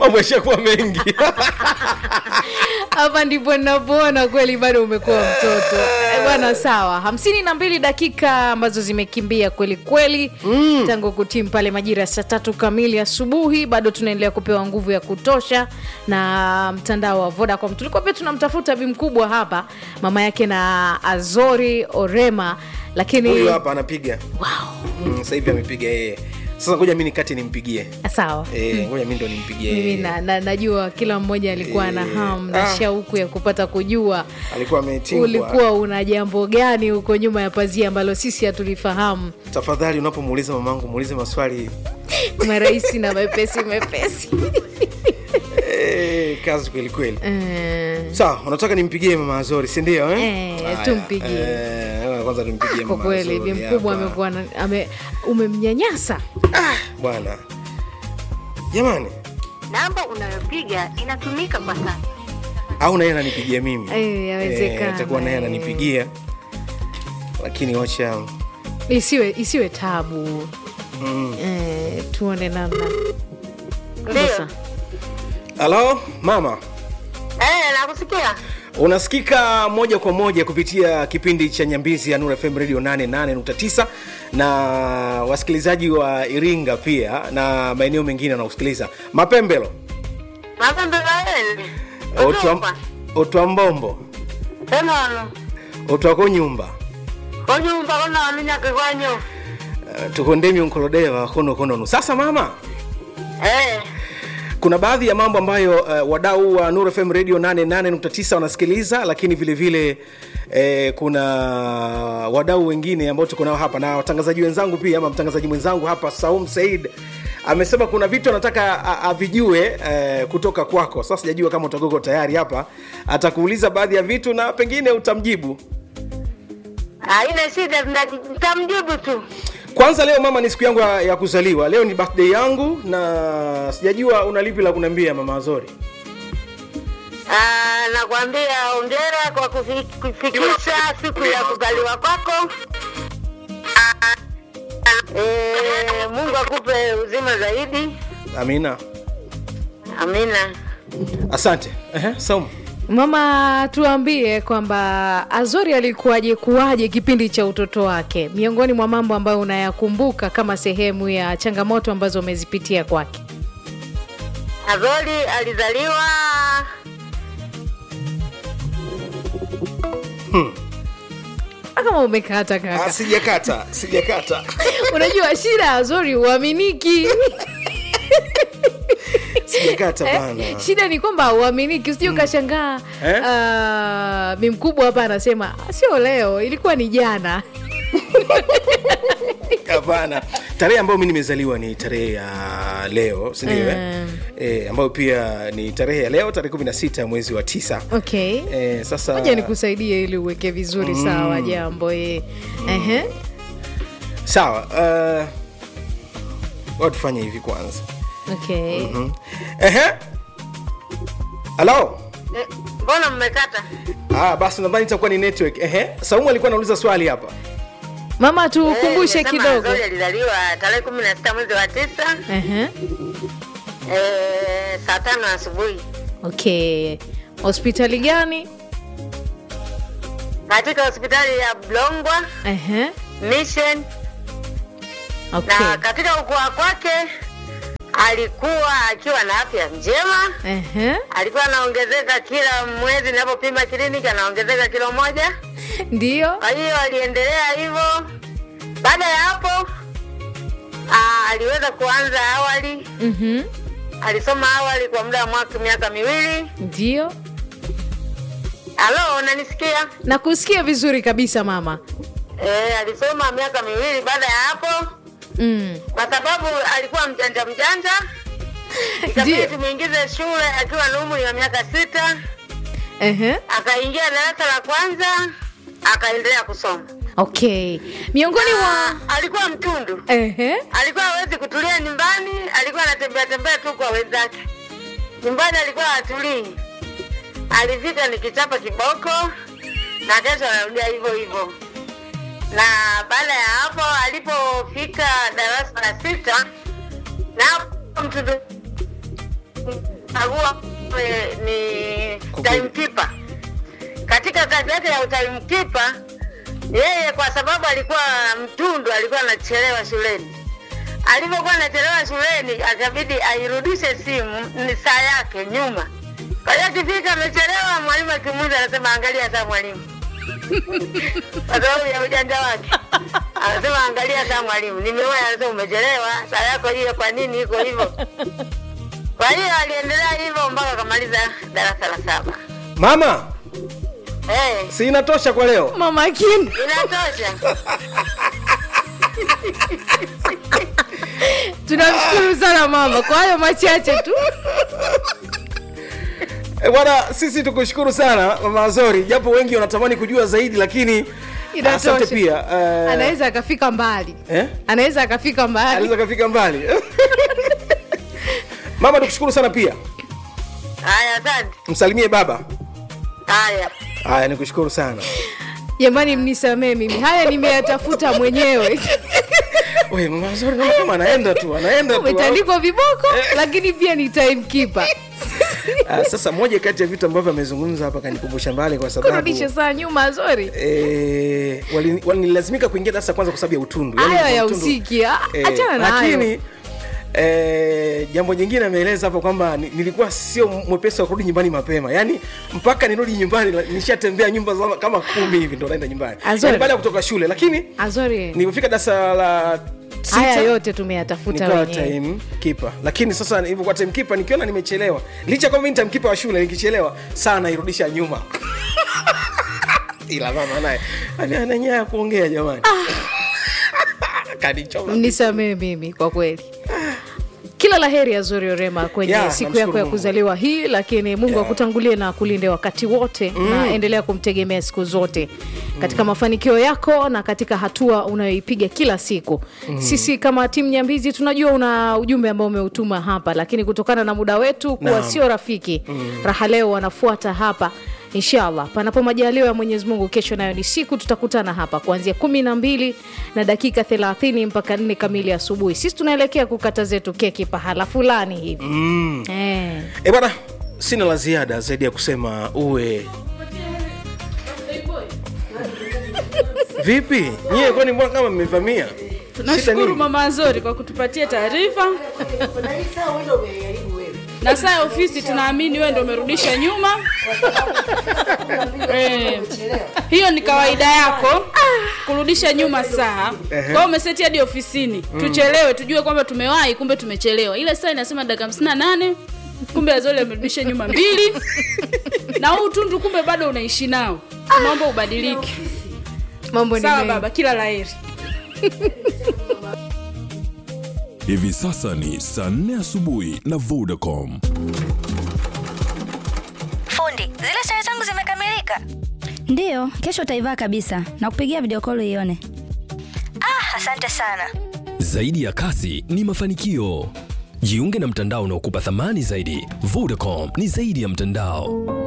mambo yashakuwa mengi hapa ndipo ninapoona kweli bado umekuwa mtoto Eh, bwana sawa hamsini na mbili dakika ambazo zimekimbia kweli kweli mm. tangu kutimu pale majira ya saa tatu kamili asubuhi bado tunaendelea kupewa nguvu ya kutosha na mtandao wa vodacom tulikuwa pia tunamtafuta bi mkubwa hapa mama yake na azori orema lakini huyu hapa anapiga wow. mm, sasa hivi amepiga yeye sasa ngoja mi nikati nimpigie sawa Eh, ngoja mi ndo nimpigie mimi yeye. na, na, najua kila mmoja alikuwa na Eh, hamu na ah. shauku ya kupata kujua alikuwa ametingwa ulikuwa una jambo gani huko nyuma ya pazia ambalo sisi hatulifahamu tafadhali unapomuuliza mamangu muulize maswali marahisi na mepesi mepesi eh, kazi kweli kweli Eh, sawa unataka nimpigie mama azori sindio eh? Eh, Haya, tumpigie. eh, kwanza tumpigie kwa mama kweli bi Azori mkubwa hapa. amekuwa na- ame, umemnyanyasa ah, bwana jamani namba unayopiga inatumika kwa sasa au naye ananipigia mimi Eh, yawezekana, atakuwa naye eh. ananipigia lakini wacha isiwe isiwe tabu mm. eh, tuone namna ndio Sasa. halo mama eh, nakusikia unasikika moja kwa moja kupitia kipindi cha nyambizi ya Nura FM radio 88.9 na wasikilizaji wa iringa pia na maeneo mengine wanaosikiliza mapembelo mapembelaeni Otwa- otwambombo enono otwako nyumba konyumba kona waminyake kwanyo uh, tukondemi unkolodewa kono kononu sasa mama eh, kuna baadhi ya mambo ambayo uh, wadau wa Nuru FM radio 88.9 wanasikiliza lakini vile vile eh, kuna wadau wengine ambao tuko nao hapa na watangazaji wenzangu pia ama mtangazaji mwenzangu hapa Saum Said amesema kuna vitu anataka a- avijue eh, kutoka kwako sasa sijajua kama utagogo tayari hapa atakuuliza baadhi ya vitu na pengine utamjibu haina shida nda- nitamjibu tu kwanza leo mama ni siku yangu ya, ya kuzaliwa leo ni birthday yangu na sijajua una lipi la kuniambia mama Azori Ah, nakwambia ongera kwa kufi- kufikisha siku ya kuzaliwa kwako Ah, eh, mungu akupe uzima zaidi amina amina asante Ehe, Saumu. mama tuambie kwamba azori alikuwaje kuwaje kipindi cha utoto wake miongoni mwa mambo ambayo unayakumbuka kama sehemu ya changamoto ambazo umezipitia kwake azori alizaliwa kama umekata Ah, kaka sijakata sijakata unajua shida ya azori uaminiki sijakata Eh, bana shida ni kwamba uaminiki usije ukashangaa Eh? ah, mi mkubwa hapa anasema sio leo ilikuwa ni jana hapana tarehe ambayo mi nimezaliwa ni tarehe ya leo sindio eh? Mm. eh, ambayo pia ni tarehe ya leo tarehe 16 ya mwezi wa tisa okay eh, sasa moja nikusaidie ili uweke vizuri sawa jambo eh. Ehe. sawa uh, tufanye hivi kwanza okay mm. ehe halo Eh, mbona mmekata ah, basi nadhani itakuwa ni network ehe saumu alikuwa anauliza swali hapa mama tukumbushe Eh, nimesema kidogo Azori alizaliwa tarehe kumi na sita mwezi wa tisa Ehe. eh, saa tano asubuhi okay hospitali gani katika hospitali ya Blongwa Ehe. Mission okay na katika ukua kwake alikuwa akiwa na afya njema Ehe. alikuwa anaongezeka kila mwezi ninapopima kliniki anaongezeka kilo moja ndio kwa hiyo aliendelea hivyo baada ya hapo aa, aliweza kuanza awali Mhm. alisoma awali kwa muda wa mwaka miaka miwili ndio halo unanisikia nakusikia vizuri kabisa mama e, alisoma miaka miwili baada ya hapo mm. kwa sababu alikuwa mjanja mjanja ikabidi Ndio. tumwingize shule akiwa na umri wa miaka sita Ehe. akaingia darasa la kwanza akaendelea kusoma okay miongoni mwa Ah, alikuwa mtundu Ehe. alikuwa hawezi kutulia nyumbani alikuwa anatembea tembea tu kwa wenzake nyumbani alikuwa hatulii alifika nikichapa kiboko na kesho anarudia hivyo hivyo na baada ya hapo alipofika darasa la sita na hapo mtundu alichagua eh, ni Kwa kweli. timekeeper. Katika kazi yake ya timekeeper, yeye kwa sababu alikuwa mtundu, alikuwa anachelewa shuleni. Alivyokuwa anachelewa shuleni, akabidi airudishe simu ni saa yake nyuma. Kwa hiyo akifika amechelewa, mwalimu akimuuliza anasema angalia saa mwalimu, kwa sababu ya ujanja wake. Anasema angalia saa mwalimu, nimeona. Anasema umechelewa, saa yako hiyo, kwa nini iko hivyo? Kwa hiyo aliendelea hivyo mpaka akamaliza darasa la saba. mama Eh, si inatosha kwa leo mama Kim, inatosha. tunamshukuru sana mama kwa hayo machache tu. Eh, bwana sisi tukushukuru sana mama azori japo wengi wanatamani kujua zaidi lakini Inatosha. asante pia eh, Anaweza akafika mbali, eh? anaweza akafika mbali. anaweza kafika mbali mama tukushukuru sana pia Haya, asante. msalimie baba Haya. haya nikushukuru sana Jamani, mnisamee mimi, haya nimeyatafuta mwenyewe. Oye, mama azori naona kama anaenda tu anaenda tu Umetandikwa viboko, lakini pia ni timekeeper. Ah, sasa moja kati ya vitu ambavyo amezungumza hapa kanikumbusha mbali kwa sababu kurudisha saa nyuma Azori, eh, walini- walilazimika kuingia darasa kwanza kwa sababu ya utundu Yaani hayo ya utundu- usiki, ah, Eh, achana na hayo. lakini eh, jambo jingine ameeleza hapo kwamba ni- nilikuwa sio mwepesi wa kurudi nyumbani mapema yaani mpaka nirudi nyumbani la- nishatembea nyumba za- kama kumi hivi ndo naenda nyumbani Azori. Yaani baada ya kutoka shule lakini Azori, nilipofika darasa la haya sita, yote tumeyatafuta nikawa wenyewe. time keeper lakini sasa nilivyokuwa time keeper nikiona nimechelewa licha kwamba mimi ni time keeper wa shule nikichelewa saa nairudisha nyuma ila mama naye ani- ana nyaya ya kuongea jamani kanichoma Mnisamee mimi kwa kweli. Kila la heri Azori Orema kwenye Ya, siku namshukuru yako ya Mungu. kuzaliwa hii, lakini Mungu Ya. akutangulie na akulinde wakati wote na endelea kumtegemea siku zote katika mafanikio yako na katika hatua unayoipiga kila siku. Sisi kama timu Nyambizi tunajua una ujumbe ambao umeutuma hapa, lakini kutokana na muda wetu kuwa Naam. sio rafiki, raha leo wanafuata hapa inshallah panapo majaliwa ya mwenyezi mungu kesho nayo ni siku tutakutana hapa kuanzia kumi na mbili na dakika thelathini mpaka nne kamili asubuhi sisi tunaelekea kukata zetu keki pahala fulani hivi mm. eh. e bwana sina la ziada zaidi ya kusema uwe vipi nyie kwani mbona kama mmevamia Shida Tunashukuru nini? Mama Azori kwa kutupatia taarifa na saa ya ofisi, tunaamini wewe ndio umerudisha nyuma. Eh, hiyo ni kawaida yako kurudisha nyuma saa. Kwa hiyo umeseti hadi ofisini tuchelewe, tujue kwamba tumewahi, kumbe tumechelewa. Ile saa inasema dakika hamsini na nane kumbe Azori amerudisha nyuma mbili, na huu tundu kumbe bado unaishi nao. Naomba ubadilike. mambo ni Sawa mengi. baba, kila laheri. Hivi sasa ni saa 4 asubuhi na Vodacom. Fundi, zile sare zangu zimekamilika. Ndiyo, kesho utaivaa kabisa na kupigia video call ione. Ah, asante sana. Zaidi ya kasi ni mafanikio. Jiunge na mtandao unaokupa thamani zaidi. Vodacom ni zaidi ya mtandao.